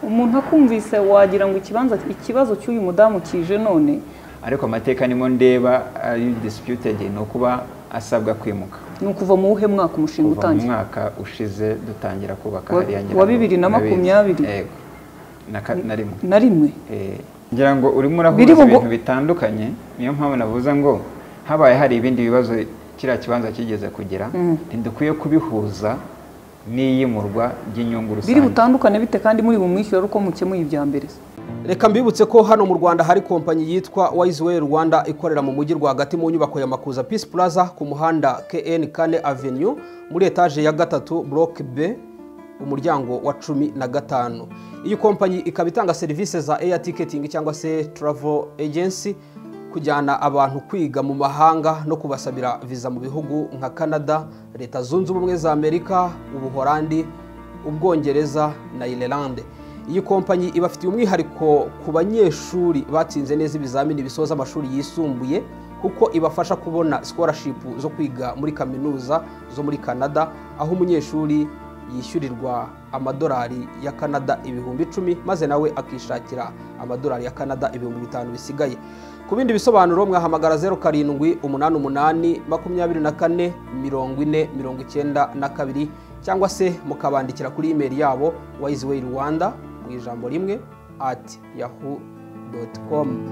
umuntu akumvise wagira ngo ikibanza ikibazo cy'uyu mudamu kije none ariko amateka nimo ndeba ari disputed ni ukuba asabwa kwimuka ni ukuva mu wuhe mwaka umushinga kuva mu utangiye mwaka ushize dutangira kubaka Wa- hariya wa bibiri na makumyabiri. Yego. na ka- na rimwe na rimwe Eh, ngira ngo urimo urahuza Biri bugu- ibintu bitandukanye niyo mpamvu navuze ngo habaye hari ibindi bibazo kiriya kibanza kigeze kugera Mm. ntidukwiye kubihuza n'iyimurwa ry'inyungu biri rusange butandukane bite kandi muri bumwishyura ari uko mukemuye ibya mbere se? reka mbibutse ko hano mu rwanda hari kompanyi yitwa wayiziweyi rwanda ikorera mu mujyi rwagati mu nyubako ya makuza peace plaza ku muhanda kn kane avenue muri etaje ya gatatu block b umuryango wa cumi na gatanu iyi kompanyi ikaba itanga serivisi za air ticketing cyangwa se travel agency kujyana abantu kwiga mu mahanga no kubasabira viza mu bihugu nka canada leta zunze ubumwe za amerika ubuhorandi ubwongereza na irelande iyi kompanyi ibafitiye umwihariko ku banyeshuri batsinze neza ibizamini bisoza amashuri yisumbuye kuko ibafasha kubona scholarship zo kwiga muri kaminuza zo muri canada aho umunyeshuri yishyurirwa amadolari ya canada ibihumbi icumi maze nawe akishakira amadolari ya canada ibihumbi bitanu bisigaye ku bindi bisobanuro mwahamagara zeru karindwi umunani umunani makumyabiri na kane mirongo ine mirongo icyenda na kabiri cyangwa se mukabandikira kuri imeri yabo wayiziweyi rwanda mu ijambo rimwe ati yahu doti komu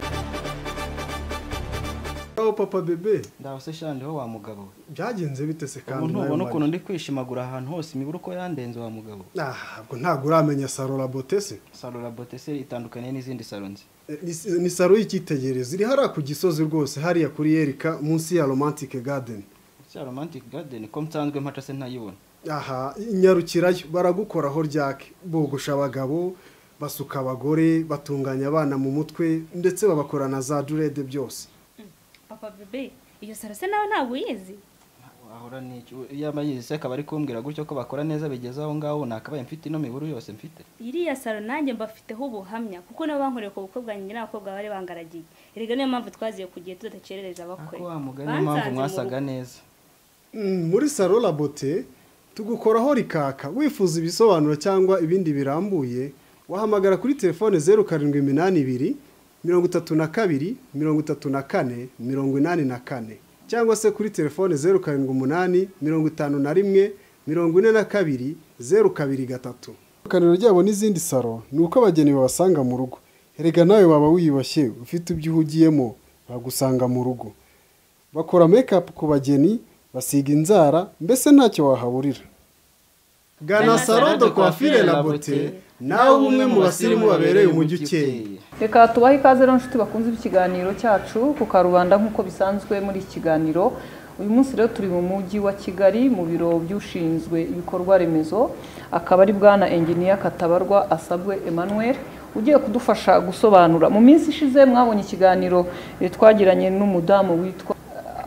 aho papa bebe ndabase shandi ho wa mugabo we byagenze bite se kandi ubu nawe ntubona Marie? ukuntu ndi kwishimagura ahantu hose imiburo uko yandenze wa mugabo Ah, ntabwo ntabwo uramenya saro rabote se salo rabote se itandukaniye n'izindi salo nzi Eh, ni- ni saro y'icyitegererezo iri hariya ku gisozi rwose hariya kuri yerika munsi ya romantic garden cya romantic garden ko nsanzwe mpaca se ntayibona aha nyarukirayo baragukoraho ryake bogosha abagabo basuka abagore batunganya abana mu mutwe ndetse babakora na za durede byose papa bebe iyo saro se nawe ntabwo uyizi wahora n'iki iyaba yizi se akaba ari kumbwira gutyo ko bakora neza bigeze aho ngaho nakabaye mfite ino miburo yose mfite iriya saro nanjye mbafiteho ubuhamya kuko nabo bankoreye ku bukwe bwanjye n'abakobwa bari bangaragiye erega niyo mpamvu twaziye ku gihe tudacerereza abakwe ariko wa mugani niyo mpamvu Bansanze mu mwasaga rugo. neza Mm, muri saro rabote tugukoraho rikaka wifuza ibisobanuro cyangwa ibindi birambuye wahamagara kuri telefone zeru karindwi iminani ibiri mirongo itatu na kabiri mirongo itatu na kane mirongo inani na kane cyangwa se kuri telefone zeru karindwi umunani mirongo itanu na rimwe mirongo ine na kabiri zeru kabiri gatatu itandukaniro ryabo n'izindi saro ni uko abageni babasanga mu rugo erega nawe waba wiyubashye ufite ibyo uhugiyemo bagusanga mu rugo bakora make ku bageni basiga inzara mbese ntacyo wahaburira gana saro de coiffure la beauté nawe ube umwe mu basirimu babereye umujyi ukeye Reka tubahe ikaze rero nshuti bakunze ikiganiro cyacu ku karubanda nk'uko bisanzwe muri iki kiganiro uyu munsi rero turi mu mujyi wa kigali mu biro by'ushinzwe ibikorwa remezo akaba ari bwana enginiya katabarwa asabwe emmanuel ugiye kudufasha gusobanura mu minsi ishize mwabonye ikiganiro eh, twagiranye n'umudamu witwa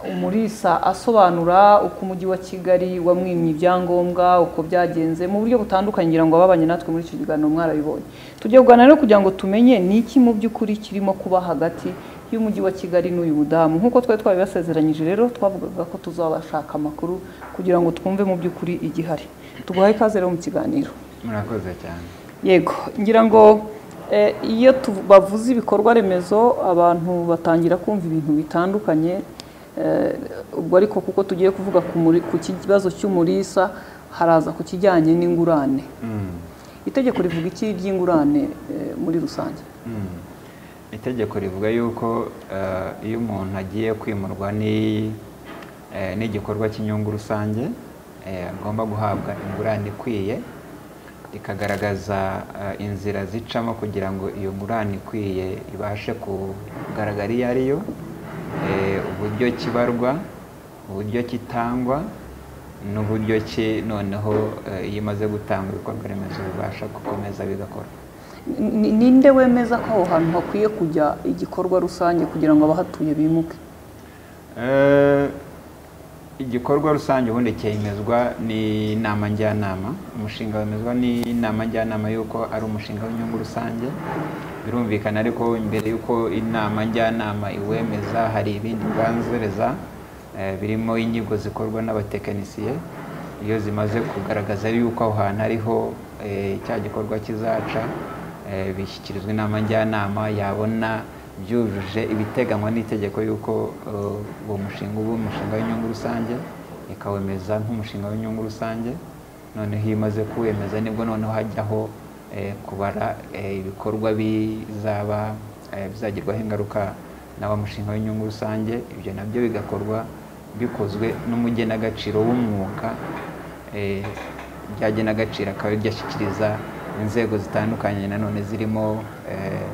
umurisa asobanura uko umujyi wa kigali wamwimye ibyangombwa uko byagenze mu buryo butandukanye ngira ngo ababanye natwe muri icyo kiganiro mwarabibonye tugiye kuganira rero kugira ngo tumenye ni iki mu by'ukuri kirimo kuba hagati y'umujyi wa kigali n'uyu mudamu nk'uko twari twabibasezeranyije rero twavugaga ko tuzabashaka amakuru kugira ngo twumve mu by'ukuri igihari tuguhaye ikaze rero mu kiganiro murakoze cyane yego ngira ngo eh, iyo tu- bavuze ibikorwa remezo abantu batangira kumva ibintu bitandukanye eh, ubwo ariko kuko tugiye kuvuga ku muri- ku kibazo cy'umurisa haraza ku kijyanye n'ingurane Mm. itegeko rivuga iki ry'ingurane eh, muri rusange Mm. itegeko rivuga yuko eh, iyo umuntu agiye kwimurwa ni- eh, n'igikorwa cy'inyungu rusange eh, agomba guhabwa ingurane ikwiye rikagaragaza eh, inzira zicamo kugira ngo iyo ngurane ikwiye ibashe kugaragara iyo ari yo eh, uburyo kibarwa uburyo kitangwa n'uburyo ki noneho eh, iyo imaze gutanga ibikorwa remezo bibasha gukomeza bigakora Ni- ninde wemeza ko aho hantu hakwiye kujya igikorwa rusange kugira ngo abahatuye bimuke Eh, igikorwa rusange ubundi cyemezwa n'inama njyanama umushinga wemezwa n'inama njyanama y'uko ari umushinga w'inyungu rusange birumvikana ariko mbere y'uko inama njyanama iwemeza hari ibindi bibanziriza eh, birimo inyigo zikorwa n'abatekinisiye iyo zimaze kugaragaza yuko aho hantu ariho eh, cya gikorwa kizaca eh, bishyikirizwa inama njyanama yabona byujuje ibiteganywa n'itegeko y'uko eh, uwo mushinga uba umushinga w'inyungu rusange ikawemeza nk'umushinga w'inyungu rusange noneho iyo imaze kuwemeza nibwo noneho hajyaho eh, kubara eh, ibikorwa bizaba eh, bizagerwaho ingaruka n'aba mushinga w'inyungu rusange ibyo nabyo bigakorwa bikozwe n'umugenagaciro w'umwuga eh, byagenagaciro akaba byashyikiriza inzego zitandukanye nanone zirimo eh,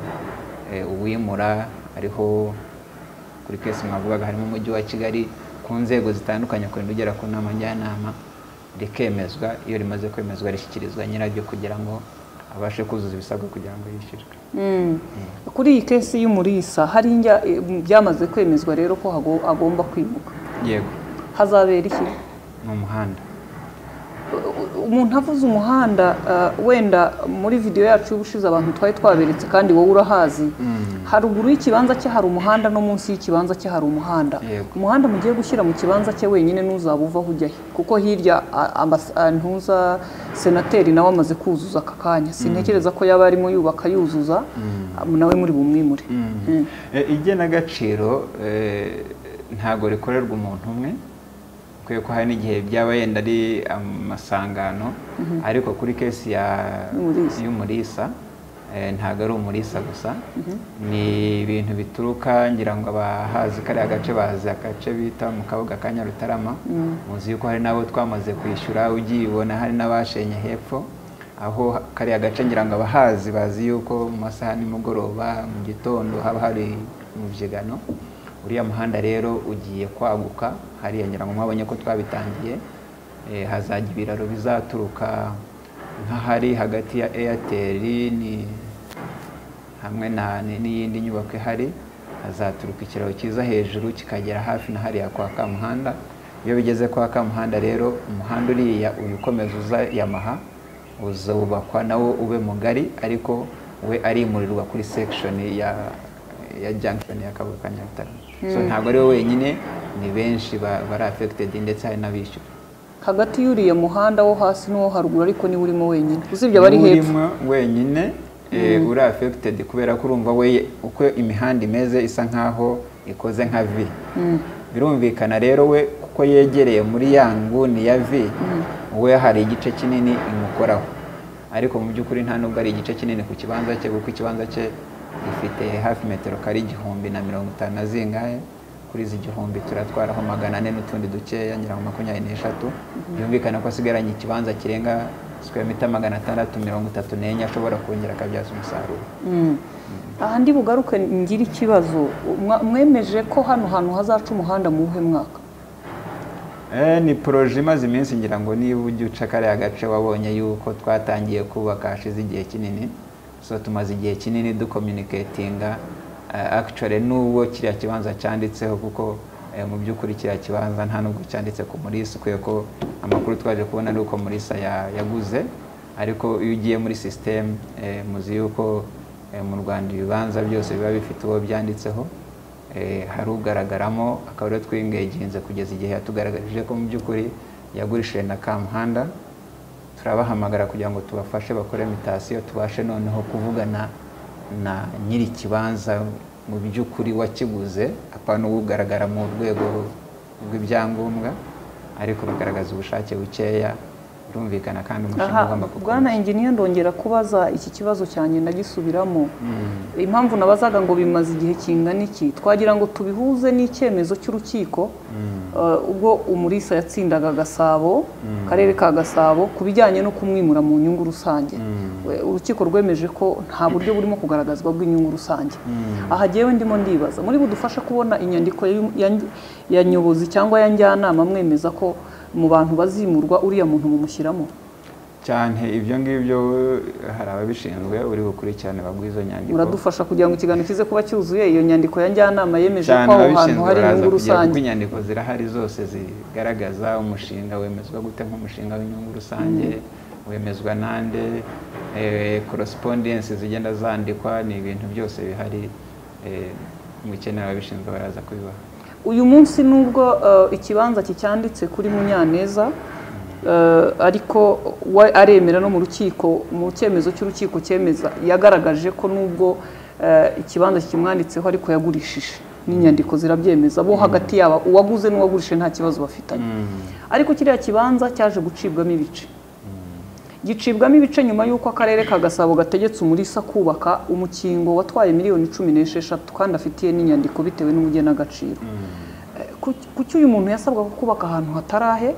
eh, uwimura ariho kuri kesi mwavugaga harimo umujyi wa kigali ku nzego zitandukanye kurinda ugera ku nama njyanama rikemezwa iyo rimaze kwemezwa rishyikirizwa nyiraryo kugira ngo abashe kuzuza ibisabwa kugira ngo yishyurwe Mm. kuri iyi kesi y'umurisa hari injya eh, byamaze kwemezwa rero ko hago- agomba kwimuka yego hazabera iki ni umuhanda umuntu avuze umuhanda eh, wenda muri video yacu y'ubushize abantu twari twaberetse kandi wowe urahazi haruguru y'ikibanza cye hari umuhanda no munsi y'ikibanza cye hari umuhanda Yego. umuhanda mugiye gushyira mu kibanza cye wenyine ntuzaba uvaho ujya he kuko hirya a- ambas- a- ntuza senateri nawe amaze kuzuza aka kanya sintekereza ko yaba arimo yubaka yuzuza nawe muri bumwimure Mm. E, igenagaciro eh, ntago rikorerwa umuntu umwe kubera ko hari n'igihe byaba yenda ari amasangano ariko kuri kesi ya Y'umurisa. y'umurisa eh, ntago ari umurisa gusa ni ibintu bituruka ngira ngo abahazi kariya gace bazi agace bita mu kabuga ka nyarutarama muzi yuko hari n'abo twamaze kwishyura ugiyibona hari n'abashenye hepfo aho kariya gace ngira ngo abahazi bazi yuko mu masaha ya nimugoroba mu gitondo haba hari umubyigano uriya muhanda rero ugiye kwaguka hariya ngira ngo mwabonye ko twabitangiye Eh, hazajya ibiraro bizaturuka nk'ahari hagati ya airtel ni hamwe na ni- n'iyindi nyubako ihari hazaturuka ikiraro cyiza hejuru kikagera hafi na hariya kwa kamuhanda iyo bigeze kwa kamuhanda rero umuhanda uriya uyu ukomeza uza yamaha uzubakwa nawo ube mugari ariko we arimurirwa kuri section ya ya junction ya kabuga ka nyarutarama so ntabwo ari we wenyine ni benshi ba- bari affected ndetse hari n'abishyura hagati y'uriya muhanda wo hasi n'uwo haruguru ariko niwe urimo wenyine usibye abari Niwe hepfo urimo wenyine eh, uri affected kubera ko urumva we uko imihanda imeze isa nkaho ikoze nka V birumvikana rero we kuko yegereye muri ya nguni ya V we hari igice kinini imukoraho ariko mu by'ukuri nta nubwo ari igice kinini ku kibanza cye kuko ikibanza cye gifite hafi metero kare igihumbi na mirongo itanu na zingahe kuri izi igihumbi turatwaraho magana ane n'utundi dukeya ngira ngo makumyabiri n'eshatu byumvikana ko asigaranye ikibanza kirenga sikweya mita magana atandatu mirongo itatu n'enye ashobora kongera akabyaza umusaruro Mm. aha ndi bugaruke ngira ikibazo Mwa- mwemeje ko hano hantu hazaca umuhanda mu wuhe mwaka Eh, ni poroje imaze iminsi ngira ngo niba ujya uca kariya gace wabonye yuko twatangiye kubaka hashize igihe kinini so tumaze igihe kinini dukominiketinga akicare n'uwo kiriya kibanza cyanditseho kuko eh, mu by'ukuri kiriya kibanza nta nubwo cyanditse ku murisa kubera ko amakuru twaje kubona ari uko murisa ya- yaguze ariko iyo ugiye muri sisiteme muzi yuko eh, mu rwanda ibibanza byose biba bifite uwo byanditseho Eh, hari ugaragaramo akaba ariwe twingeginze kugeza igihe yatugaragarije ko mu by'ukuri yagurishije na kamuhanda turabahamagara kugira ngo tubafashe bakore mitasiyo tubashe noneho kuvugana na nyiri ikibanza mu by'ukuri wakiguze apana ugaragara mu rwego rw'ibyangombwa ariko bagaragaza ubushake bukeya birumvikana kandi umushinga aha ugomba gukomeza. bwana engineer ndongera kubaza iki kibazo cyanjye ndagisubiramo impamvu nabazaga ngo bimaze igihe kingana iki twagira ngo tubihuze n'icyemezo cy'urukiko eh, ubwo umurisa yatsindaga gasabo karere ka gasabo ku bijyanye no kumwimura mu nyungu rusange We- urukiko rwemeje ko nta buryo burimo kugaragazwa bw'inyungu rusange aha jyewe ndimo ndibaza muri budufasha kubona inyandiko ya- ya- ya nyobozi cyangwa ya njyanama mwemeza ko mu bantu bazimurwa uriya muntu mumushyiramo cyane ibyo ngibyo eh, hari ababishinzwe uri bukurikirane baguha izo nyandiko muradufasha kugira ngo ikiganiro kize kuba cyuzuye iyo nyandiko ya njyanama yemeje ko cyane aho hantu ababishinzwe hari baraza inyungu kugira kuko rusange inyandiko zirahari zose zigaragaza umushinga wemezwa gute nk'umushinga w'inyungu rusange wemezwa nande korosipondensi zigenda zandikwa ni ibintu byose bihari eh, mukenera ababishinzwe baraza kubibaha uyu munsi nubwo eh, ikibanza kicyanditse kuri munyaneza Eh, ariko we aremera no mu rukiko mu cyemezo cy'urukiko cyemeza yagaragaje ko nubwo eh, ikibanza kimwanditseho ariko yagurishije n'inyandiko zirabyemeza bo hagati yaba uwaguze n'uwagurishije nta kibazo bafitanye ariko kiriya kibanza cyaje gucibwamo ibice gicibwamo ibice nyuma y'uko akarere ka gasabo gategetse umurisa kubaka umukingo watwaye miliyoni cumi n'esheshatu kandi afitiye n'inyandiko bitewe n'ubugenagaciro kuki uyu muntu yasabwaga kubaka ahantu hatarahe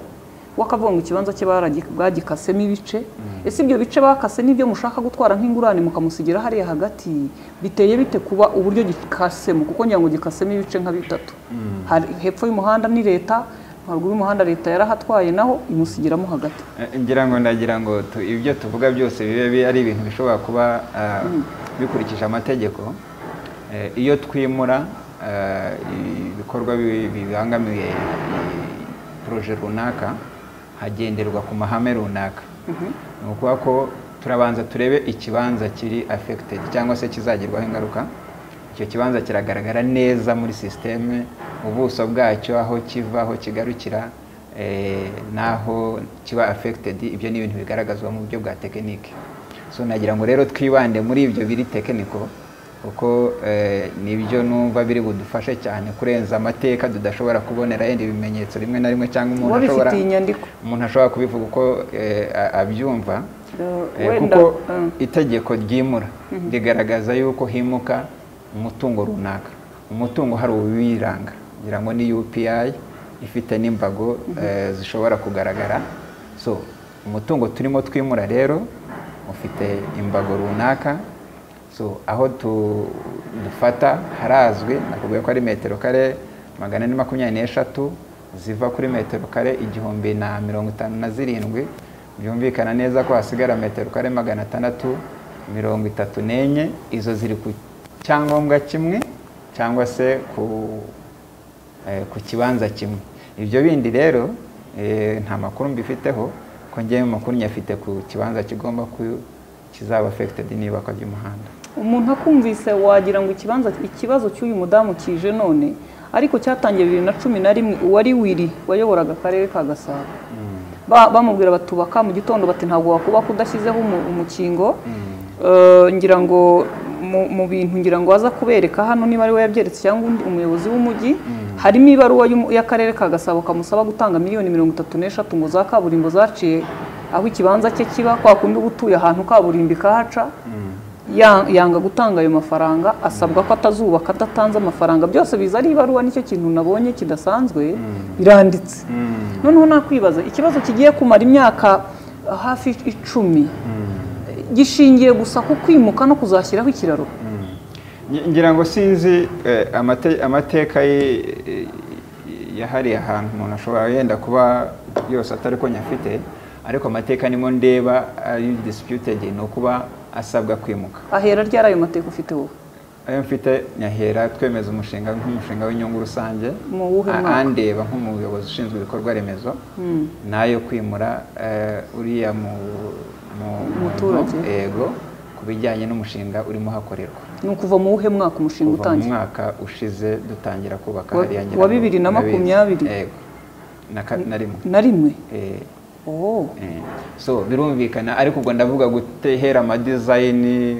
wakavuga ngo ikibanza cye baragi- bagikasemo ibice ese ibyo bice bakase n'ibyo mushaka gutwara nk'ingurane mukamusigira hariya hagati biteye bite kuba uburyo gikasemo kuko ngira ngo gikasemo ibice nka bitatu Hari- hepfo y'umuhanda ni leta haruguru y'umuhanda leta yarahatwaye naho imusigiramo hagati Eh, ngira ngo ndagira ngo tu- ibyo tuvuga byose bibe bi- ari ibintu bishobora kuba ah, bikurikije amategeko Eh, iyo twimura ah, ibikorwa bi- bibangamiye poroje runaka hagenderwa ku mahame runaka ni ukuvuga ko turabanza turebe ikibanza kiri affected cyangwa se kizagerwaho ingaruka icyo kibanza kiragaragara neza muri sisiteme ubuso bwacyo aho kiva aho kigarukira eh, naho kiba affected ibyo ni ibintu bigaragazwa mu buryo bwa tekinike so nagira ngo rero twibande muri ibyo biri tekiniko kuko eh, nibyo numva biri budufashe cyane kurenza amateka tudashobora kubonera yenda ibimenyetso rimwe na rimwe cyangwa umuntu uba ashobora bifitiye inyandiko umuntu ashobora kubivuga uko eh, a- abyumva Eh, Eh, wenda, kuko eh. itegeko ryimura rigaragaza yuko himuka umutungo runaka umutungo hari uwibiranga ngira ngo ni upi ifite n'imbago eh, zishobora kugaragara so umutungo turimo twimura rero ufite imbago runaka so aho tu- dufata harazwi nakubwiye ko ari metero kare magana ane makumyabiri n'eshatu ziva kuri metero kare igihumbi na mirongo itanu na zirindwi byumvikana neza ko hasigara metero kare magana atandatu mirongo itatu n'enye izo ziri ku cyangombwa kimwe cyangwa se ku eh, ku kibanza kimwe ibyo bindi rero eh, nta makuru mbifiteho ko ngewe amakuru nyafite ku kibanza kigomba ku kizaba affected n'ibakwa ry'umuhanda umuntu akumvise wagira ngo ikibanza ikibazo cy'uyu mudamu kije none ariko cyatangiye bibiri na cumi na rimwe uwari wiri wayoboraga akarere ka gasabo Ba- bamubwira batubaka mu gitondo bati ntabwo wakubaka udashyizeho umu- umukingo Eh, ngira ngo mu- mu bintu ngira ngo aza kubereka hano niba ari we yabyeretse cyangwa undi umuyobozi w'umujyi harimo ibaruwa y'umu- y'akarere ka gasabo kamusaba gutanga miliyoni mirongo itatu n'eshatu ngo za kaburimbo zaciye aho ikibanza cye kiba kwa kundi uba utuye ahantu kaburimbo ikahaca ya- yanga gutanga ayo mafaranga asabwa ko atazubaka adatanze amafaranga byose biza ari ibaruwa nicyo kintu nabonye kidasanzwe biranditse noneho nakwibaza ikibazo kigiye kumara imyaka eh, hafi icumi gishingiye gusa ku kwimuka no kuzashyiraho ikiraro Ngi- ngira ngo sinzi eh, amate- amateka y- eh, yahariye ahantu umuntu ashobora yenda kuba yose atari ko nyafite ariko amateka nimo ndeba ari disputed ni ukuba asabwa kwimuka ahera ryari ayo mateka ufite wowe ayo mfite nyahera twemeza umushinga nk'umushinga w'inyungu rusange Mu wuhe A- mwaka? andeba nk'umuyobozi ushinzwe ibikorwa remezo nayo kwimura eh, uriya mu- mu- Umuturage. muntu, yego ku bijyanye n'umushinga urimo hakorerwa ni ukuva mu wuhe mwaka umushinga kuva mu utangiye mwaka ushize dutangira kubaka Wa- hariya wa ngo bibiri na murabizi. makumyabiri? yego na, ka- na rimwe na rimwe Eh, oh. eh. so birumvikana ariko ubwo ndavuga gutehera amadizayini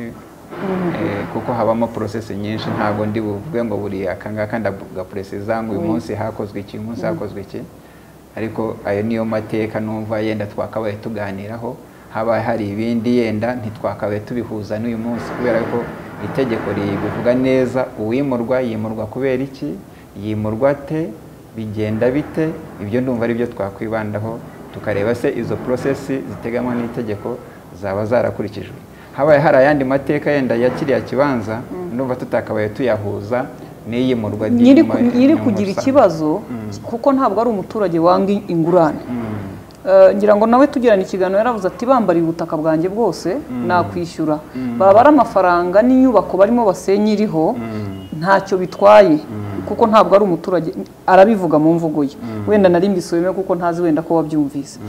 eh, kuko habamo porosesi nyinshi ntabwo ndi buvuge ngo buri akangaka ndagaporesiza ngo uyu munsi hakozwe iki uyu munsi hakozwe iki ariko ayo niyo mateka numva yenda twakabaye tuganiraho haba hari ibindi yenda ntitwakabaye tubihuza n'uyu munsi kubera ko itegeko ribivuga neza uwimurwa yimurwa kubera iki yimurwa te bigenda bite ibyo ndumva ari byo twakwibandaho tukareba se izo porosesi ziteganywa n'itegeko zaba zarakurikijwe habaye hari ayandi mateka yenda ya kiriya kibanza ndumva tutakabaye tuyahuza n'iyimurwa ry'inyuma- nyiri ku- nyiri inyungu kugira rusange. ikibazo kuko ntabwo ari umuturage wanga ingurane Eh, ngira ngo nawe tugirana ikiganiro yaravuze ati bambariye ubutaka bwanjye bwose nakwishyura baba ari amafaranga n'inyubako barimo basenya iriho ntacyo bitwaye kuko ntabwo ari umuturage arabivuga mu mvugo ye wenda nari mbisubiyemo kuko ntazi wenda ko wabyumvise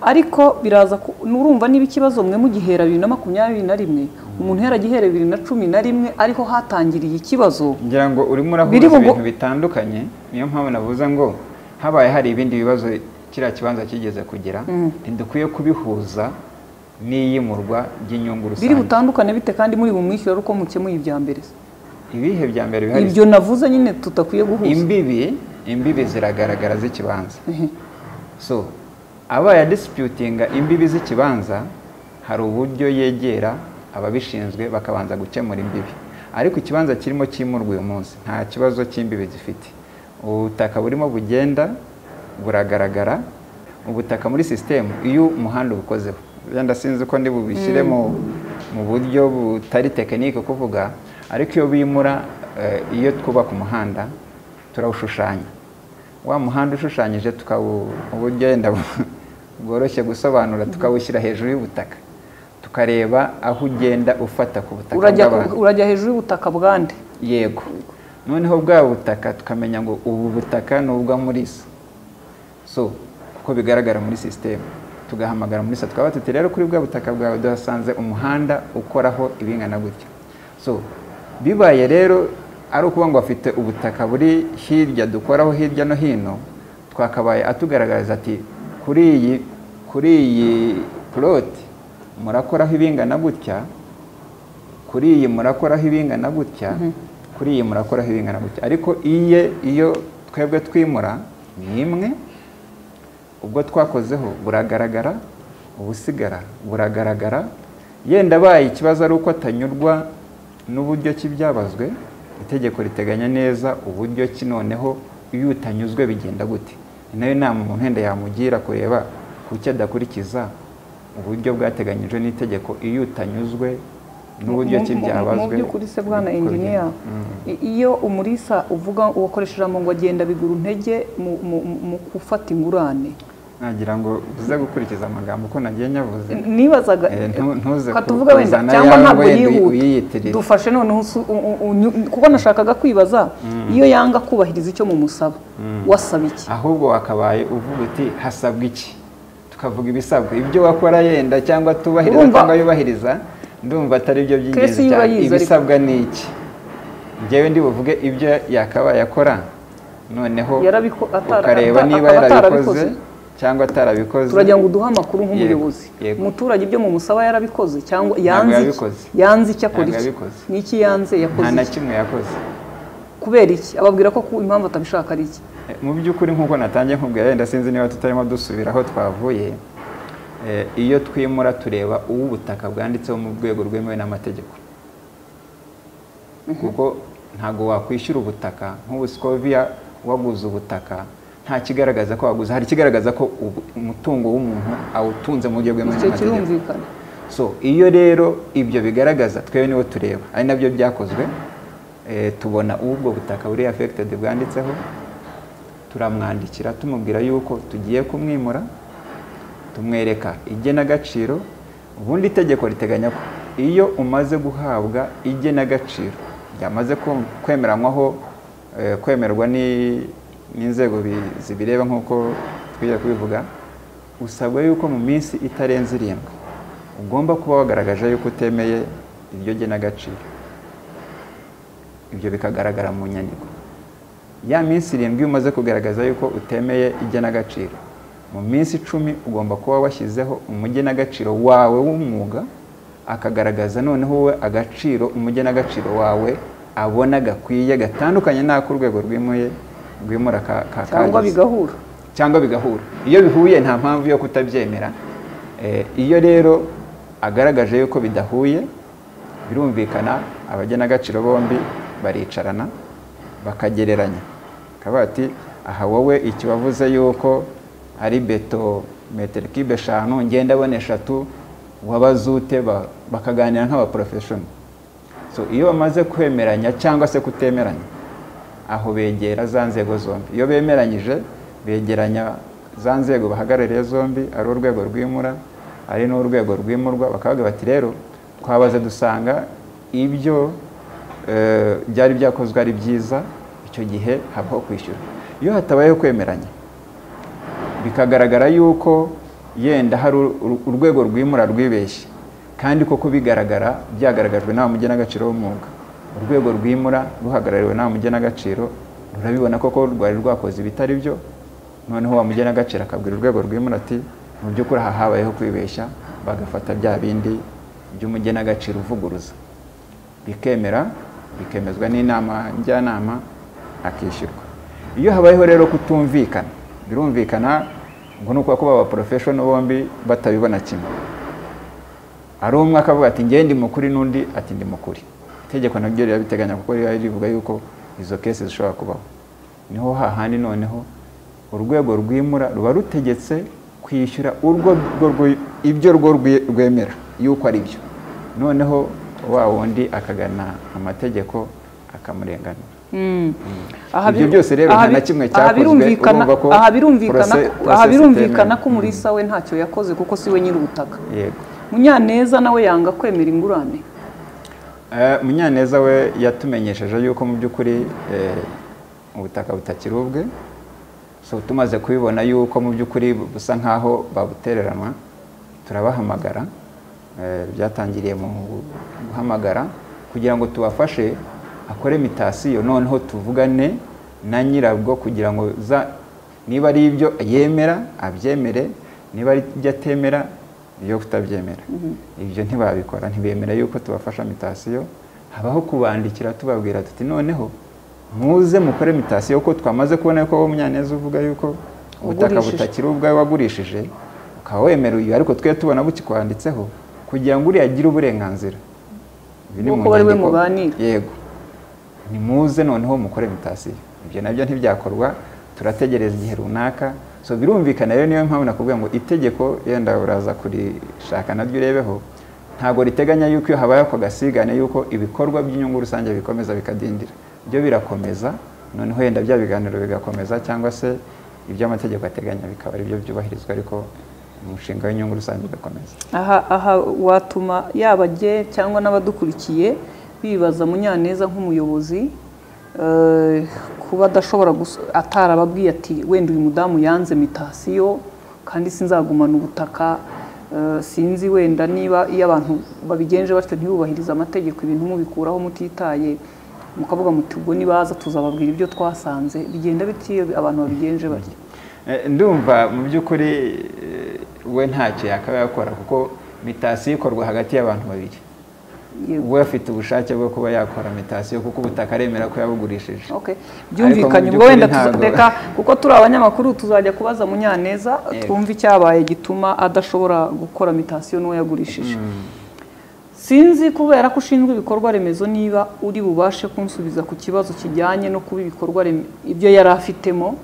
ariko biraza ku- nurumva niba ikibazo mwe mugihera bibiri na makumyabiri na rimwe umuntu yaragihereye bibiri na cumi na rimwe ariho hatangiriye ikibazo ngira ngo urimo urahuza Biri bugu- ibintu bitandukanye niyo mpamvu navuze ngo habaye hari ibindi bibazo kiriya kibanza kigeze kugera ntidukwiye kubihuza n'iyimurwa ry'inyungu biri rusange butandukane bite kandi muri bumwishyura uko mukemuye ibya mbere se ibihe bya mbere bihari ibyo navuze nyine tutakwiye guhuza imbibi imbibi ziragaragara z'ikibanza Ehe. so abaye disputinga imbibi z'ikibanza hari uburyo yegera ababishinzwe bakabanza gukemura imbibi ariko ikibanza kirimo kimurwa uyu munsi nta kibazo cy'imbibi gifite ubutaka burimo bugenda buragaragara ubutaka muri sisitemu iyo umuhanda ubukozeho wenda sinzi ko ndibubishyire mu mu buryo butari tekinike kuvuga ariko iyo bimura eh, iyo twubaka umuhanda turawushushanya wa muhanda ushushanyije tukawu uburyo wenda bu- bworoshye gusobanura tukawushyira hejuru y'ubutaka tukareba aho ugenda ufata ku butaka urajya bw'abantu. urajya hejuru y'ubutaka bwande yego noneho bwa butaka tukamenya ngo ubu butaka ni ubwa murisa so uko bigaragara muri sisiteme tugahamagara muri sa tukaba tuti rero kuri bwa butaka bwawe duhasanze umuhanda ukoraho ibingana gutya so bibaye rero ari ukuvuga ngo afite ubutaka buri hirya dukoraho hirya no hino twakabaye atugaragariza ati kuri iyi kuri iyi puroti murakoraho ibingana gutya kuri iyi murakoraho ibingana gutya kuri iyi murakoraho ibingana gutya ariko iye iyo twebwe twimura ni imwe ubwo twakozeho buragaragara ubusigara buragaragara yenda abaye ikibazo ari uko atanyurwa n'uburyo ki byabazwe itegeko riteganya neza uburyo ki noneho iyo utanyuzwe bigenda gute ni nayo inama umuntu wenda yamugira kureba kuki adakurikiza uburyo bwateganyijwe n'itegeko iyo utanyuzwe n'uburyo ki Mu- mu- byabazwe mu by'ukuri se bwana uko bigenda. engineer Mm. i- iyo umurisa uvuga uwakoresha ijambo ngo agenda bigura intege mu- mu- mu- mu gufata ingurane nagira ngo uze gukurikiza amagambo uko nagiye nyavuze nibazaga Eh, ntu- ntuze reka ku- tuvuge wenda kuzana cyangwa yawe ntabwo wenda yihuta uyiyitirira. dufashe noneho usu- u- u- unyu- kuko nashakaga kwibaza iyo yanga kubahiriza icyo mumusaba wasaba iki ahubwo wakabaye uvuga uti hasabwa iki tukavuga ibisabwa ibyo wakora yenda cyangwa tubahiriza Urumva- cyangwa yubahiriza ndumva atari byo Kesi by'ingenzi yuba cyane yize ariko. ibisabwa ni iki ngewe ndi buvuge ibyo yakabaye akora noneho Yarabiko- atara- ukareba ata- niba akaba yarabikoze atarabikoze. cyangwa atarabikoze turagira ngo uduhe amakuru nk'umuyobozi Yego, yego. umuturage ibyo mumusaba yarabikoze cyangwa yanze iki? yabikoze. yanze icyo akora Ntabwo iki yabikoze. n'iki yanze nta yakoze na iki kimwe yakoze kubera iki ababwira ko ku- impamvu atabishaka ari iki Eh, mu by'ukuri nk'uko natangiye nkubwira wenda sinzi niba tutarimo dusubira aho twavuye eh, iyo twimura tureba uwo ubutaka bwanditseho mu rwego rwemewe n'amategeko kuko ntabwo wakwishyura ubutaka nk'ubu sikoviya waguze ubutaka nta kigaragaza ko waguze hari ikigaragaza ko ubu- umutungo w'umuntu awutunze mu buryo bwemewe icyo n'amategeko kirumvikana so iyo rero ibyo bigaragaza twebwe nibo tureba ari nabyo byakozwe eh, tubona ubwo butaka buri affected bwanditseho turamwandikira tumubwira yuko tugiye kumwimura tumwereka igenagaciro ubundi itegeko riteganya ko iyo umaze guhabwa igenagaciro ryamaze kum- kwemeranywaho eh, kwemerwa ni- n'inzego bi- zibireba nk'uko twiye kubivuga usabwa yuko mu minsi itarenze irindwi ugomba kuba wagaragaje yuko utemeye iryo genagaciro ibyo bikagaragara mu nyandiko ya minsi irindwi iyo umaze kugaragaza yuko utemeye igenagaciro mu minsi icumi ugomba kuba washyizeho umugenagaciro wawe w'umwuga akagaragaza noneho wowe agaciro umugenagaciro wawe abona gakwiye gatandukanye n'ak'urwego rwimuye rwimura ka- ka- cyangwa kagize bigahura cyangwa bigahura iyo bihuye nta mpamvu yo kutabyemera Eh, iyo rero agaragaje yuko bidahuye birumvikana abagenagaciro bombi baricarana bakagereranya akavuga ati aha wowe iki wavuze yuko ari beto metero kibe eshanu ngenda abona eshatu wabaze ute Ba- bakaganira nk'abaporofeshono so iyo bamaze kwemeranya cyangwa se kutemeranya aho begera za nzego zombi iyo bemeranyije begeranya za nzego bahagarariye zombi ari urwego rwimura ari n'urwego rwimurwa bakavuga bati rero twabaze dusanga ibyo eh, byari byakozwe ari byiza icyo gihe habaho kwishyura iyo hatabayeho kwemeranya bikagaragara yuko yenda hari ur- ur- urwego rwimura rwibeshye kandi koko bigaragara byagaragajwe nta mugenagaciro w'umwuga urwego rwimura ruhagarariwe nta mugenagaciro rurabibona koko rwari rwakoze ibitari byo noneho wa mugenagaciro akabwira urwego rw'imura ati mu by'ukuri aha habayeho kwibeshya bagafata bya bindi by'umugenagaciro uvuguruza bikemera bikemezwa n'inama njyanama akishyurwa iyo habayeho rero kutumvikana birumvikana ngo ni ukuba kuba abaporofeshono bombi batabibona kimwe ari umwe akavuga ati ngende ndi mukuri n'undi ati ndi mukuri itegeko naryo rirabiteganya kuko riba rivuga yuko izo kesi zishobora kubaho niho hahandi noneho urwego rwimura ruba rutegetse kwishyura urwo ibyo rwo rwemera yuko ari byo noneho wa wundi akagana amategeko akamurenganura ibyo byose rero nta na kimwe cyakozwe urumva ko aha birumvikana ko umurisa we ntacyo yakoze kuko si we nyir'ubutaka yego munyaneza nawe yanga kwemera ingurane Eh, munyaneza we yatumenyesheje yuko mu by'ukuri eh, ubutaka butakiri ubwe so tumaze kubibona yuko mu by'ukuri busa nk'aho babutereranwa turabahamagara eh, byatangiriye mu guhamagara kugira ngo tubafashe akore mitasiyo noneho tuvugane na nyirabwo kugira ngo za niba ari ibyo yemera abyemere niba ari ibyo atemera iyo kutabyemera ibyo ntibabikora ntibemera yuko tubafasha mitasiyo habaho kubandikira tubabwira tuti noneho muze mukore mitasiyo kuko twamaze kubona yuko wowe munyaneza uvuga yuko ubutaka Wagurishije. butakiri ubwawe wagurishije ukaba wemera uyu ariko twe tubona bukikwanditseho kugira ngo uriya agire uburenganzira Ibi ni mu Nk'uko bari we nyandiko. mubanira. yego nimuze noneho mukore mitasiyo ibyo nabyo ntibyakorwa turategereza igihe runaka so birumvikana rero niyo mpamvu nakubwira ngo itegeko yenda uraza kurishaka naryo urebeho ntabwo riteganya yuko iyo habaye ako gasigane yuko ibikorwa by'inyungu rusange bikomeza bikadindira byo birakomeza noneho yenda bya biganiro bigakomeza cyangwa se iby'amategeko ateganya bikaba aribyo byubahirizwa ariko umushinga w'inyungu rusange ugakomeza aha aha watuma yaba jye cyangwa n'abadukurikiye bibaza munyaneza nk'umuyobozi eh, kuba adashobora guso- atarababwiye ati wenda uyu mudamu yanze mitasiyo kandi sinzagumana ubutaka eh, sinzi wenda niba iyo abantu babigenje batyo ntibubahirize amategeko ibintu mubikuraho mutitaye mukavuga muti ubwo nibaza tuzababwira ibyo twasanze bigenda bitiyo abantu babigenje batyo Eh, ndumva mu by'ukuri eh, we ntacyo yakaba yakora kuko mitasiyo ikorwa hagati y'abantu babiri Yego. we afite ubushake bwo kuba yakora mitasiyo kuko ubutaka aremera ko yabugurishije Okay. byumvikanye mu ubwo wenda by'ukuri ntabwo- tuzareka kuko turi abanyamakuru tuzajya kubaza munyaneza Yego. twumve icyabaye gituma adashobora gukora mitasiyo n'uwo yagurishije sinzi kubera ko ushinzwe ibikorwa remezo niba uri bubashe kunsubiza ku kibazo kijyanye no kuba ibikorwa reme- ibyo yari afitemo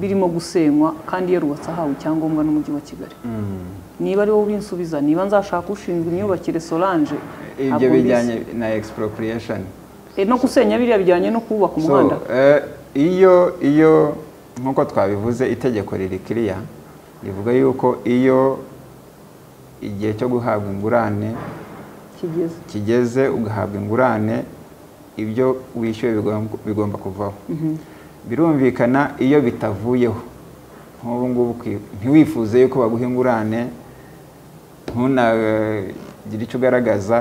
birimo gusenywa kandi yarubatse ahawe icyangombwa n'umujyi wa kigali Mm. niba ari wowe ubinsubiza niba nzashaka ushinzwe imyubakire solange ibyo ntabwo mbizi. bijyanye na expropriation Eh, no gusenya biriya bijyanye no kubaka umuhanda So, eh, iyo iyo nk'uko twabivuze itegeko riri kiriya rivuga yuko iyo igihe cyo guhabwa ingurane kigeze kigeze ugahabwa ingurane ibyo wishyuye bigomba- bigomba kuvaho birumvikana iyo bitavuyeho nk'ubu ngubu kwi- ntiwifuze yuko baguha ingurane ntunagire icyo ugaragaza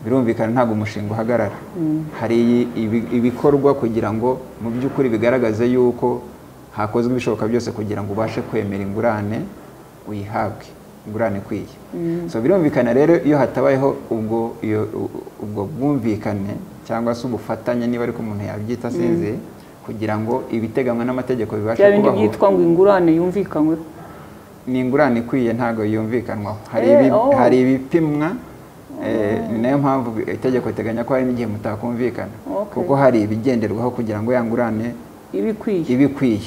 birumvikana ntabwo umushinga uhagarara hari iyi- ibi- ibikorwa kugira ngo mu by'ukuri bigaragaze yuko hakozwe ibishoboka byose kugira ngo ubashe kwemera ingurane uyihabwe ingurane ikwiye so birumvikana rero iyo hatabayeho ubwo iyo- u- ubwo bwumvikane cyangwa se ubufatanye niba ariko umuntu yabyita sinzi kugira ngo ibiteganywa n'amategeko bibashe bya bindi kubaho byitwa ngo ingurane yumvikanyweho ni ingurane ikwiye ntabwo yumvikanwaho hari, Eh, ibi, oh. hari ibipimwa eh, ni nayo mpamvu itegeko riteganya ko hari n'igihe mutakumvikana Okay. kuko hari ibigenderwaho kugira ngo ya ngurane ibikwiye iba ikwiye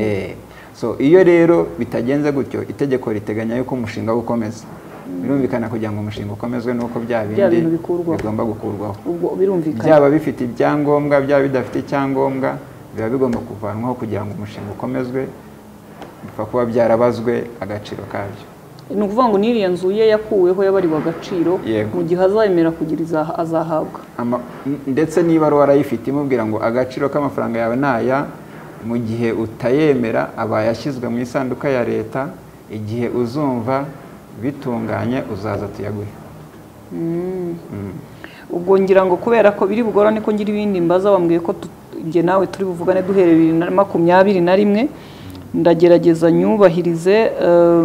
Eh, so iyo rero bitagenze gutyo itegeko riteganya yuko umushinga wo ukomeza birumvikana kugira ngo umushinga ukomezwe nuko bya Bya bindi bintu bikurwaho. bigomba gukurwaho ubwo birumvikana byaba bifite ibyangombwa byaba bidafite icyangombwa biba bigomba kuvanwaho kugira ngo umushinga ukomezwe bipfa kuba byarabazwe agaciro kabyo ni ukuvuga ngo n'iriya nzu ye yakuweho yabarirwa agaciro Yego. mu gihe azemera kugira izaha- azahabwa Ama- n- ndetse niba warayifite imubwira ngo agaciro k'amafaranga yawe ni aya mu gihe utayemera aba yashyizwe mu isanduka ya leta igihe uzumva bitunganye uzaza tuyaguhe ubwo ngira ngo kubera ko biri bugorane ko ngira ibindi mbaza bambwiye ko tu- njye nawe turi buvugane duhereye bibiri na makumyabiri na rimwe ndagerageza nyubahirize eh,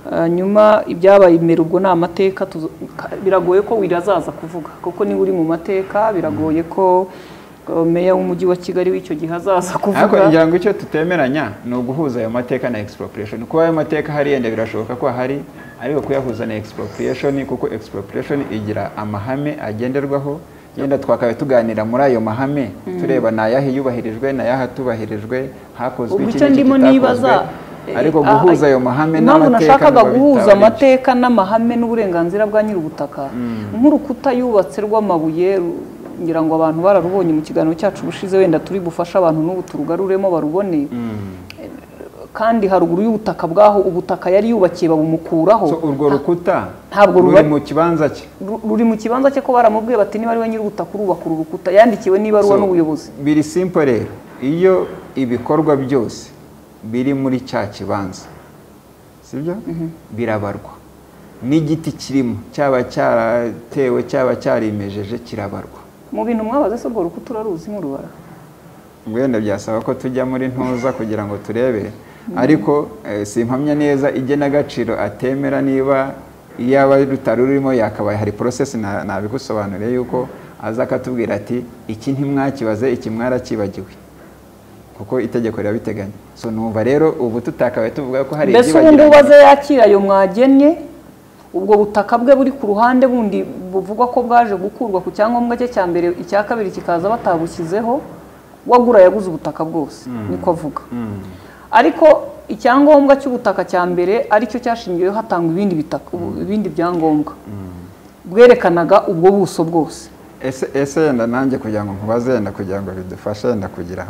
hanyuma ibyabaye imbere ubwo ni amateka tuzo- ka- biragoye ko wirazaza kuvuga kuko niba uri mu mateka biragoye ko eh, meya w'umujyi wa kigali w'icyo gihe azaza ariko kuvuga ngira ngo icyo tutemeranya ni uguhuza ayo mateka na expropriation kuba ayo mateka hari yenda birashoboka ko ahari ariko kuyahuza na expropriation kuko expropriation igira amahame agenderwaho yenda twakabaye tuganira muri ayo mahame tureba ni ayahe yubahirijwe ni ayahe atubahirijwe hakozwe ubu iki icyo n'iki ndimo nibaza kitakozwe ariko eh, guhuza ah, ayo mahame impamvu n'amateka nashakaga nubwo guhuza bitaba ari byo. amateka n'amahame n'uburenganzira bwa nyir'ubutaka nk'urukuta yubatse rw'amabuye ru- ngira ngo abantu bararubonye mu kiganiro cyacu ubushize wenda turi bufashe abantu n'ubu turugaruremo barubone kandi haruguru y'ubutaka bwaho ubutaka yari yubakiye babumukuraho So, urwo rukuta Ntabwo ruri ruba- mu kibanza cye Ru- ruri mu kibanza cye ko baramubwiye bati niba ari we nyir'ubutaka urubaka uru rukuta yandikiwe n'ibaruwa So, n'ubuyobozi biri simple rero iyo ibikorwa byose biri muri cya kibanza sibyo birabarwa n'igiti kirimo cyaba cyaratewe cyaba cyarimejeje kirabarwa mu bintu mwabaze se urwo rukuta uraruzi nk'urubara wenda byasaba ko tujya muri ntuza kugira ngo turebe ariko eh, simpamya neza igenagaciro atemera niba iyaba rutari rurimo yakabaye hari porosesi na- nabigusobanuriye yuko aza akatubwira ati iki ntimwakibaze iki mwarakibagiwe kuko itegeko rirabiteganya so numva rero ubu tutakabaye tuvuga ko hari mbese ubu ngubu ibyibagiranye. aze yakira ayo mwagennye ubwo butaka bwe buri ku ruhande bundi buvugwa ko bwaje gukurwa ku cyangombwa cye cya mbere icya kabiri kikaza batabushyizeho wagura yaguze ubutaka bwose niko avuga ariko icyangombwa cy'ubutaka cya mbere aricyo cyashingiweho hatangwa ibindi bitaka ubu- ibindi byangombwa bwerekanaga ubwo buso bwose ese ese yenda nanjye kugira ngo nkubaze yenda kugira ngo bidufashe yenda kugira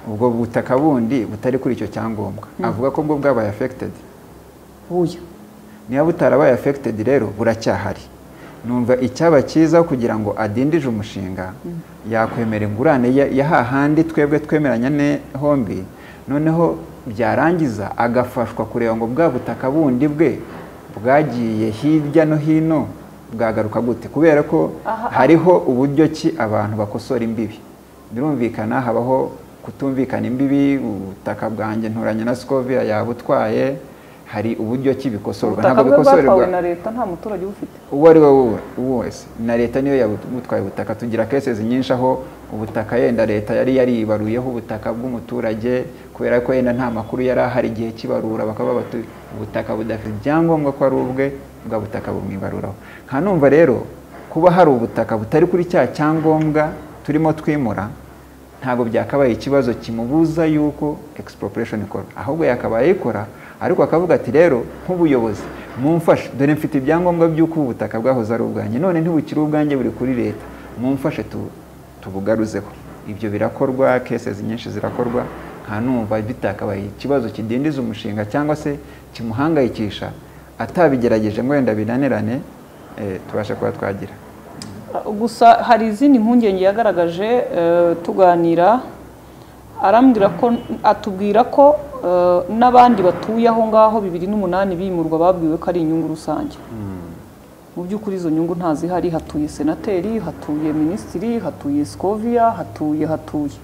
ubwo butaka bundi butari kuri icyo cyangombwa avuga ko bwo bwabaye affected buya niba butarabaye affected rero buracyahari numva icyaba cyiza kugira ngo adindije umushinga yakwemera ingurane ya ya hahandi twebwe twemeranya ne hombi noneho byarangiza agafashwa kureba ngo bwa butaka bundi bwe bwagiye hirya no hino bwagaruka gute kubera ko hariho uburyo ki abantu bakosora imbibi birumvikana habaho kutumvikana imbibi ubutaka bwanjye nturanye na sikoviya yabutwaye hari uburyo ki bikosorwa ubutaka bwe bwatwawe bikosorerwa na leta nta muturage ubufite uwo ari we wo- wese na leta niyo yabutwaye ubutaka tugira kesezi nyinshi aho ubutaka yenda leta yari yaribaruyeho ubutaka bw'umuturage kubera ko yenda nta makuru yari ahari igihe kibarura bakaba batu ubutaka budafite ibyangombwa ko ari ubwe bwa butaka bumwibaruraho nka numva rero kuba hari ubutaka butari kuri cya cyangombwa turimo twimura ntabwo byakabaye ikibazo kimubuza yuko expropriation ikorwa ahubwo yakabaye ikora ariko akavuga ati rero nk'ubuyobozi mumfashe dore mfite ibyangombwa by'uko ubu butaka bwahoze ari ubwanjye none ntibukiri ubwanjye buri kuri leta mumfashe tu- tubugaruzeho ibyo birakorwa cases nyinshi zirakorwa nta numva bitakabaye ikibazo kidindiza umushinga cyangwa se kimuhangayikisha atabigerageje ngo wenda binanirane eh, tubashe kuba twagira gusa hari izindi mpungenge yagaragaje eh, tuganira arambwira ko atubwira ko eh, n'abandi batuye aho ngaho bibiri n'umunani bimurwa babwiwe ko ari inyungu rusange mu by'ukuri izo nyungu ntazihari hatuye senateri hatuye minisitiri hatuye sikoviya hatuye hatuye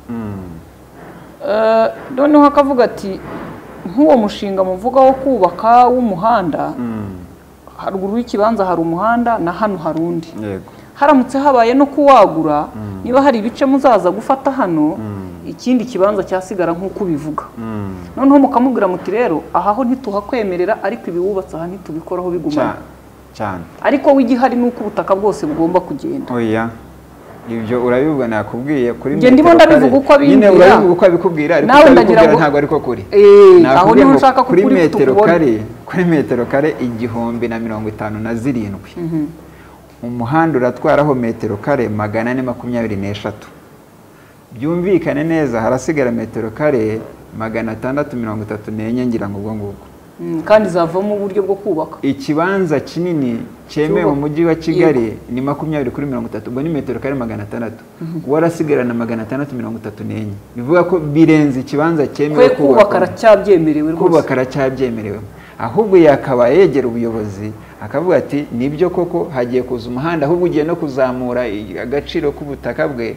Eh, noneho akavuga ati nk'uwo mushinga muvuga wo kubaka w'umuhanda haruguru y'ikibanza hari umuhanda na hano hari undi yego haramutse habaye no kuwagura niba hari ibice muzaza gufata hano ikindi kibanza cyasigara nk'uko ubivuga noneho mukamubwira muti rero aha ho ntituhakwemerera ariko ibiwubatse aha ntitubikoraho bigumana cyane ariko w'igihari ni uko ubutaka bwose bugomba kugenda oya ibyo urabivuga nakubwiye kuri Njye ndimo metero ndabivuga kare. uko abimbwira. nyine urabivuga uko abikubwira ariko Nawe ndagira utabikubwira ngo- ntabwo ariko kuri Eh, Nakubwiye aho niho ngo nshaka ko kuri ukuri metero tukubona. kare kuri metero kare igihumbi na mirongo itanu na zirindwi umuhanda uratwaraho metero kare magana ane makumyabiri n'eshatu byumvikane neza harasigara metero kare magana atandatu mirongo itatu n'enye ngira ngo ubwo ngubwo Mm, kandi zavamo uburyo bwo kubaka ikibanza kinini cyemewe Cyuba- mu mujyi wa kigali ni makumyabiri kuri mirongo itatu ubwo ni metero kare magana atandatu warasigarana magana atandatu mirongo itatu n'enye bivuga ko birenze ikibanza cyemewe kwe kubaka aracyabyemerewe rwose kubaka aracyabyemerewe ahubwo yakabaye yegera ubuyobozi akavuga ati nibyo koko hagiye kuza umuhanda ahubwo ugiye no kuzamura i- agaciro k'ubutaka bwe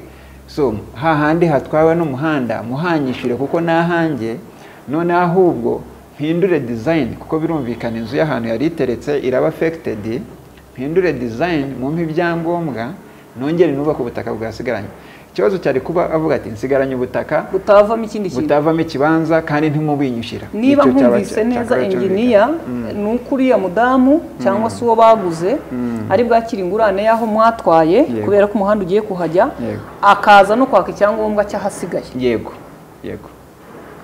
so hahandi hatwawe n'umuhanda muhanyishire kuko n'ahanjye none ahubwo mpindure dizayini kuko birumvikana inzu y'ahantu yari iteretse iraba afekitedi mpindure dizayini mwumve ibyangombwa nongere nubake ubutaka bwasigaranye ikibazo cyari kuba avuga ati nsigaranye ubutaka butavamo ikindi kintu butavamo ikibanza kandi ntimubinyishyira niba Icyo cyaba nkumvise cya- neza cyakabaye enginiya cyumvikana. Mm. ni uko uriya mudamu cyangwa se uwo baguze ari bwakira ingurane y'aho mwatwaye Yego. kubera ko umuhanda ugiye kuhajya Yego. akaza no kwaka icyangombwa cy'ahasigaye yego yego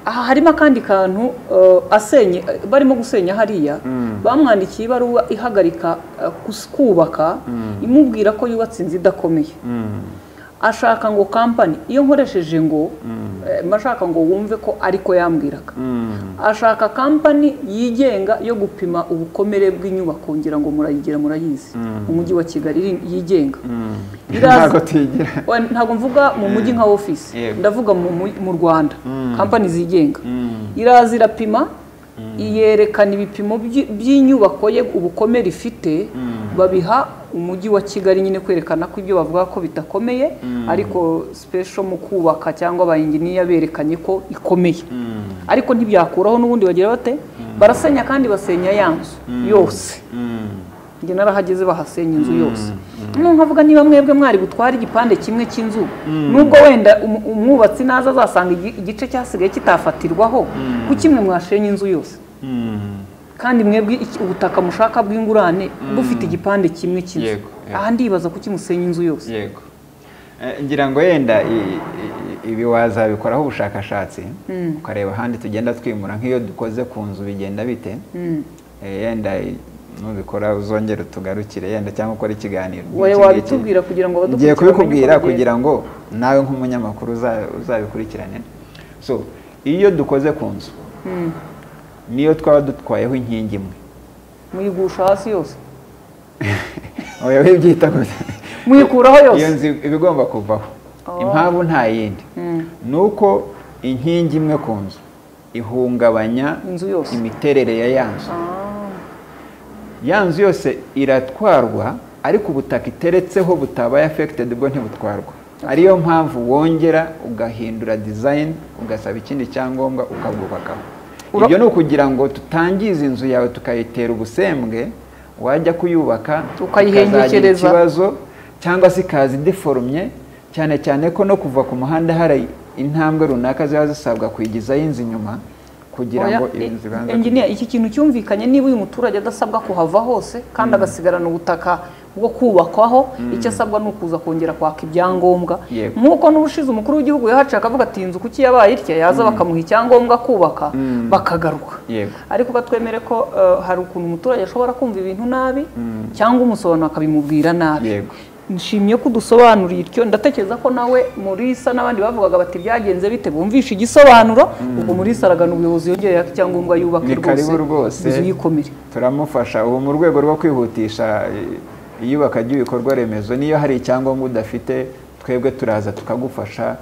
aha harimo akandi kantu eh, asenye eh, barimo gusenya hariya bamwandikiye ibaruwa ihagarika eh, kus- kubaka imubwira ko yubatse inzu idakomeye Mm. ashaka ngo kampani iyo nkoresheje ngo eh, mba ashaka ngo wumve ko ariko yambwiraga Mm. ashaka kampani yigenga yo gupima ubukomere bw'inyubako ngira ngo murayigira murayizi mu mujyi wa kigali iri- yigenga Iraza- ntabwo tuyigira Oya, ntabwo mvuga mu mujyi nka ofisi Yego. ndavuga mu mu- mu rwanda kampani zigenga Mm. iraza irapima iyerekana ibipimo by'i- by'inyubako ye ubukomere ifite babiha umujyi wa kigali nyine kwerekana ko ibyo bavuga ko bidakomeye ariko sipesho mu kubaka cyangwa abayinginiya berekanye ko ikomeye ariko ntibyakuraho n'ubundi bagira bate barasenya kandi basenya ya nzu yose Mm. njye narahageze bahasenya inzu yose nkavuga nkavuga niba mwebwe mwari butwara igipande kimwe cy'inzu nubwo wenda umu- umwubatsi naza azasanga igi- igice cyasigaye kitafatirwaho kuki mwe mwashenya inzu yose Mm. kandi mwebwe iki- ubutaka mushaka bw'ingurane bufite igipande kimwe cy'inzu Yego, yego. aha ndibaza kuki musenya inzu yose yego Eh, ngira ngo yenda i- i- ibi wazabikoraho ubushakashatsi ukareba ahandi tugenda twimura nk'iyo dukoze ku nzu bigenda bite Eh, yenda i- nubikora uzongere utugarukire yenda cyangwa ukore ikiganiro Wowe nk'iki ngiki. wabitubwira kugira ngo abadukurikira ngiye kubikubwira bamenye uko bigenda. kugira ngo nawe nk'umunyamakuru uza- uzabikurikirane so iyo dukoze ku nzu niyo twaba dutwayeho inkingi imwe muyigusha hasi yose oya wibyita gute muyikuraho iyo yose nzu iba igomba kuvaho Oh. impamvu nta yindi ni uko inkingi imwe ku nzu ihungabanya Inzu yose. imiterere ya ya nzu Ah, ya nzu yose iratwarwa ariko ubutaka iteretseho butabaye affected bwo ntibutwarwa ariyo mpamvu wongera ugahindura design ugasaba ikindi cyangombwa ukabwubakaho Ura- ibyo ni ukugira ngo tutangize inzu yawe tukayitera ubusembwe wajya kuyubaka Ukayihengekereza. ikazagira ikibazo cyangwa se ikaza idiforumye cyane cyane ko no kuva ku muhanda hari intambwe runaka ziba zisabwa kuyigizaho inzu inyuma kugira oya, ngo e- inzu ibanze engineer, iki kintu cyumvikanye niba uyu muturage adasabwa kuhava hose kandi agasigarana ubutaka bwo kubakwaho icyo asabwa ni ukuza kongera kwaka ibyangombwa Yego. nk'uko n'ubushize umukuru w'igihugu yahaciye akavuga ati "Iyi nzu kuki yabaye itya yaza bakamuha icyangombwa kubaka bakagaruka Yego. ariko batwemere ko eh, hari ukuntu umuturage ashobora kumva ibintu nabi cyangwa umusobanuro akabimubwira nabi Yego. nshimye ko udusobanuriye ityo ndatekereza ko nawe murisa n'abandi bavugaga bati byagenze bite bumvishe igisobanuro ubwo murisa aragana ubuyobozi yongere yaka icyangombwa yubake ni karibu rwose inzu yikomere turamufasha ubu mu rwego rwo kwihutisha i- iyubaka ry'ibikorwa remezo niyo hari icyangombwa udafite twebwe turaza tukagufasha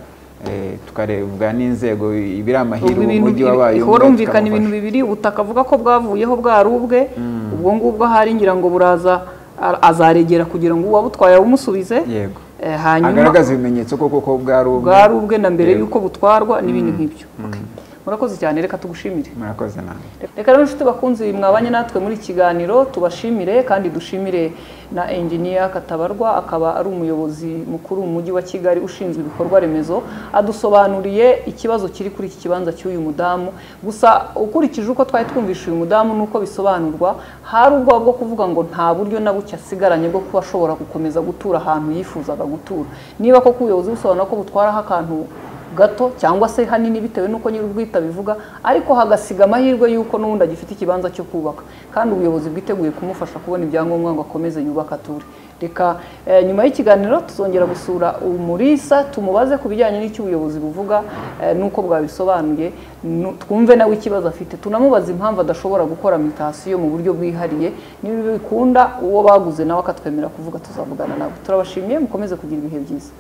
eh, tukarebwa n'inzego ibiri amahirwe Ubwo umujyi wabaye umwe, horumvikana ibintu tukamufasha. bibiri ubutaka avuga ko bwavuyeho bwari ubwe ubwo ngubwo ahari ngira ngo buraza a- azaregera kugira ngo uwabutwaye awumusubize yego Eh, hanyuma agaragaza ibimenyetso ko koko bwari ubwe bwari ubwe na mbere Yego. yuko butwarwa n'ibindi nk'ibyo Okay. murakoze cyane reka tugushimire murakoze nawe reka rero inshuti bakunzi mwabanye natwe muri iki kiganiro tubashimire kandi dushimire na engineer katabarwa akaba ari umuyobozi mukuru mu mujyi wa kigali ushinzwe ibikorwa remezo adusobanuriye ikibazo kiri kuri iki kibanza cy'uyu mudamu gusa ukurikije uko twari twumvishe uyu mudamu n'uko bisobanurwa hari ubwoba bwo kuvuga ngo nta buryo na buke asigaranye bwo kuba ashobora gukomeza gutura ahantu yifuzaga gutura niba koko ubuyobozi busobanura ko butwaraho akantu gato cyangwa se hanini bitewe n'uko nyir'ubwite abivuga ariko hagasiga amahirwe y'uko n'ubundi agifite ikibanza cyo kubaka kandi ubuyobozi bwiteguye kumufasha kubona ibyangombwa ngo akomeze yubake ature reka eh, nyuma y'ikiganiro tuzongera gusura umurisa tumubaze ku bijyanye n'icyo ubuyobozi buvuga eh, n'uko bwabisobanuye nu- twumve nawe ikibazo afite tunamubaza impamvu adashobora gukora mitasiyo mu buryo bwihariye niba bikunda uwo baguze nawe akatwemera kuvuga tuzavugana nawe turabashimiye mukomeze kugira ibihe byiza